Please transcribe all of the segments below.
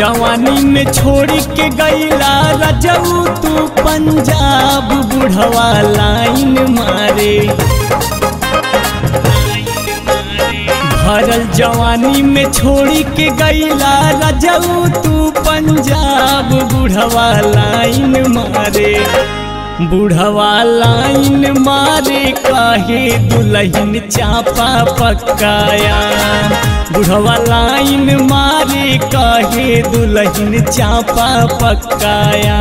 जवानी में छोड़ के गईला रजऊ तू पंजाब बुढ़वा लाइन मारे भरल जवानी में छोड़ के गईला रजऊ तू पंजाब बुढ़वा लाइन मारे बुढ़वा लाइन मारे काहे दुल्हन चापा पकाया बुढ़वा लाइन मारे काहे दुल्हन चापा पकाया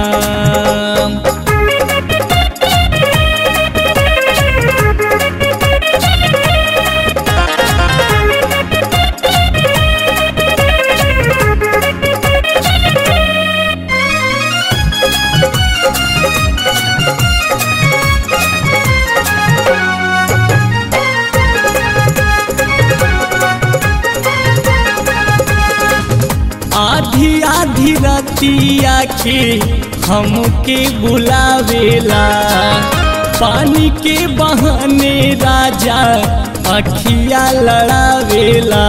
आधी आधी रतिया के हमके बुलावेला पानी के बहाने राजा अखिया लड़ावेला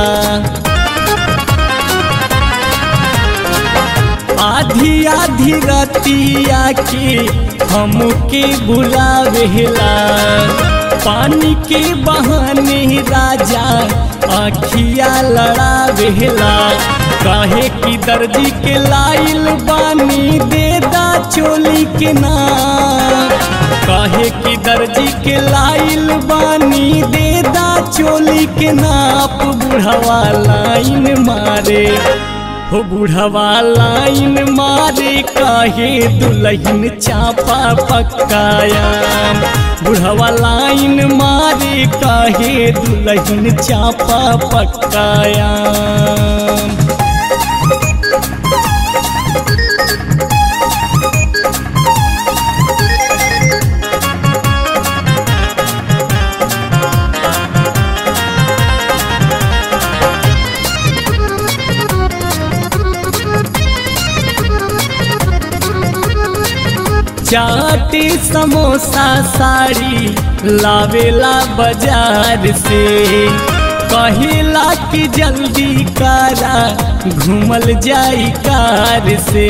आधी आधी रतिया के हमके बुलावेला पानी के बहाने राजा अखिया लड़ावेला काहे की दर्जी के लाइल बानी देदा चोली के नाम काहे की दर्जी के लाइल बानी देदा चोली के नाप बुढ़वा लाइन मारे हो बुढ़वा लाइन मारे काहे दुल्हन चापा पकाया बुढ़वा लाइन मारे काहे दुल्हन चापा पकाया चाटी समोसा साड़ी लावेला बाजार से कहिला कि जल्दी कारा घूमल जाई कार से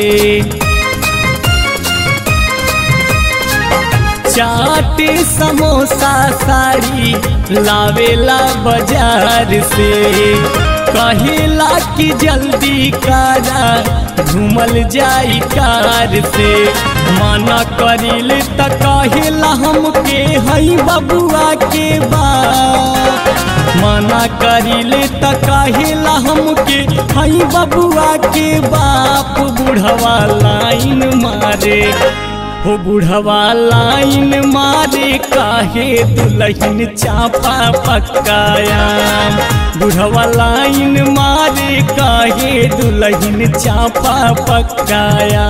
चाटी समोसा साड़ी लावेला बाजार से कहिला कि जल्दी कारा घूमल जाई कार से माना करिल त कहिला हमके हई बबुआ के बाप माना करिल त कहिला हमके हई बबुआ के बाप बुढ़वा लाइन मारे हो बुढ़वा लाइन मारे काहे दुल्हन चापा पकाया बुढ़वा लाइन मारे काहे दुल्हन चापा पकाया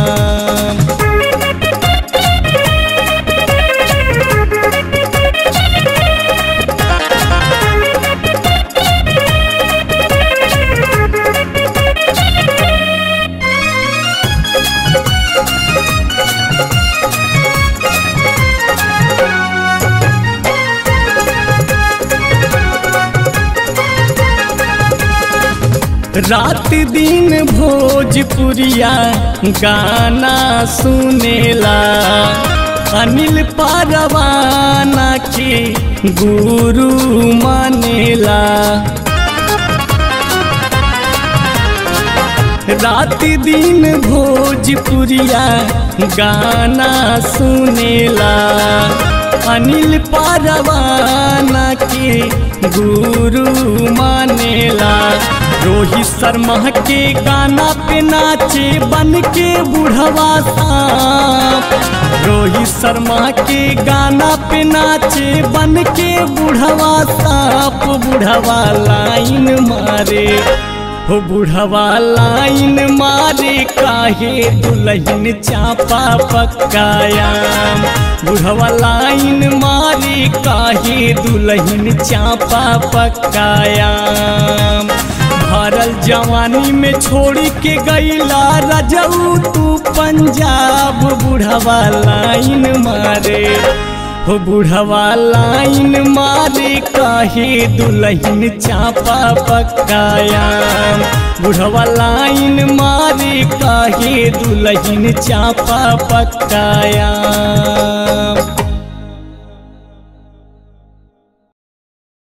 रात दिन भोजपुरिया गाना सुनेला अनिल पारवाना के गुरु मानेला रात दिन भोजपुरिया गाना सुनेला अनिल पारवाना के गुरु मानेला रोहित शर्मा के गाना पे नाचे बन के बुढ़वा सांप रोहित शर्मा के गाना पे नाचे बन के बुढ़वा सांप बुढ़वा लाइन मारे हो बुढ़वा लाइन मारे काहे दुल्हन चापा पकाया बुढ़वा लाइन मारे काहे दुल्हन चापा पकाया भरल जवानी में छोड़ के गईला रजऊ तू पंजाब बुढ़वा लाइन मारे हो बुढ़वा लाइन मारे काहे दुल्हन चापा पकाया बुढ़वा लाइन मारे कहे दुल्हन चापा पकाया